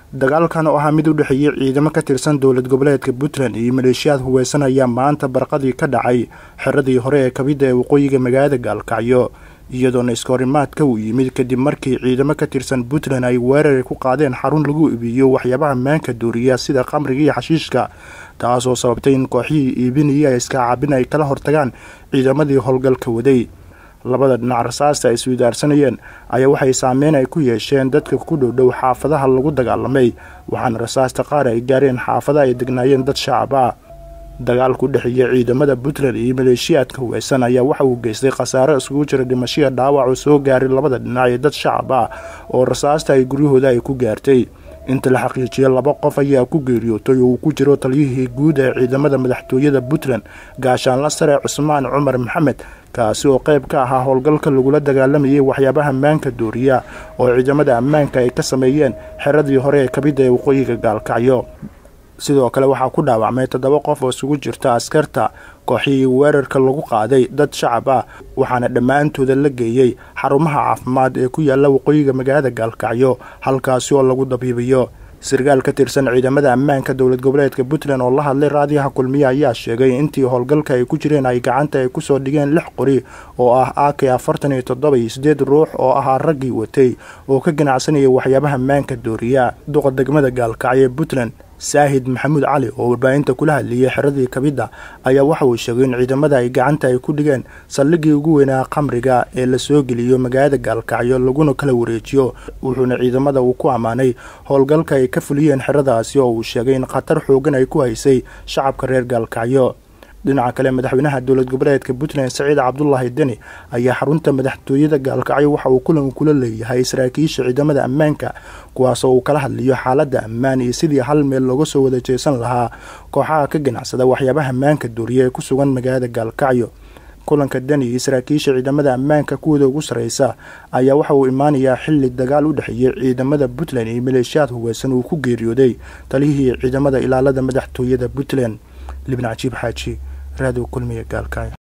dagaalkan oo ahaa mid u dhexeeyey ciidamo ka tirsan dowlad goboleedka puntland iyo maleeshiyaad huweysan ayaa maanta barqadii ka dhacay xeradii hore ee kabida ee waqooyiga magaalada gaalkacyo iyadoona iskahorimaadka uu yimid kadib markii ciidamo ka tirsan puntland ay weerar ku qaadeen xarun lagu iibiyo waxyaabaha maanka dooriya sida qamriga iyo xashiishka taasoo sababtay in kooxihii iibinaya iskaacabin ay kala hortagaan ciidamadii howlgalka waday labada dhinac rasaasta ay iswidaarsanayeen ayaa waxay saameyn ay ku yeesheen dadka ku dhowdhow xaafadaha lagu dagaalamay waxaana rasaasta qaar ay gaareen xaafada ay degnaayeen dad shacab ah dagaalku dhexeeya ciidamada puntland iyo maleeshiyaadka huweysan ayaa waxa uu geystay khasaaro iskugu jira dhimashiya dhaawac oo soo gaaray labada dhinac ee dad shacab ah oo rasaasta ay guryahooda ay ku gaartay inta la xaqiijiyay laba qof ayaa ku geeriyootay oo uu ku jiro taliyihii guud ee ciidamada madaxtooyada puntland gaashaanla sare cusmaan cumar maxamed kaasi oo qayb ka ahaa howlgalka lagula dagaalamayay waxyaabaha maanka dooriya oo ciidamada ammaanka ay ka sameeyeen xeradii hore ee kabida ee waqooyiga gaalkacyo sidoo kale waxaa ku dhaawacmay toddoba qof oo isugu jirta askarta kooxihii weerarka lagu qaaday dad shacab ah waxaana dhammaantooda la geeyey xarumaha caafimaad ee ku yaala waqooyiga magaalada gaalkacyo halkaasi oo lagu dabiibayo sarkaal ka tirsan ciidamada ammaanka dowlad goboleedka puntland oo la hadlay raadiyaha kulmiye ayaa sheegay intii howlgalka ay ku jireen ay gacanta ay kusoo dhigeen lix qori oo ah ak afartan iyo toddoba iyo sideed ruux oo ahaa raggii watay oo ka ganacsanayay waxyaabaha maanka dooriya duqa degmada gaalkacyo ee puntland saahid maxamuud cali oo warbaahinta kula hadlayay xeradii kabidda ayaa waxa uu sheegay in ciidamada ay gacanta ay ku dhigeen saldhigii ugu weynaa qamriga ee la soo geliyo magaalada gaalkacyo laguna kala wareejiyo wuxuuna ciidamada uu ku ammaanay howlgalka ay ka fuliyeen xeradaasi oo uu sheegay in khatar xoogan ay ku haysay shacabka reer gaalkacyo dhinaca kale madaxweynaha dowlad goboleedka puntland saciid cabdulaahi deni ayaa xarunta madaxtooyada gaalkacyo waxa uu kulan kula leeyahay saraakiisha ciidamada ammaanka kuwaasoo uu kala hadliyo xaaladda ammaan iyo sidii hal meel looga soo wada jeesan lahaa kooxaha ka ganacsada waxyaabaha maanka dooriya ee ku sugan magaalada gaalkacyo kulanka deni iyo saraakiisha ciidamada ammaanka kuwooda ugu sarreysa ayaa waxa uu imaanayaa xilli dagaal u dhexeeyay ciidamada puntland iyo maleeshiyaad huweysan uu ku geeriyooday taliyihii ciidamada ilaalada madaxtooyada puntland libna cajiib xaaji raadiw kulmiya gaalkacyo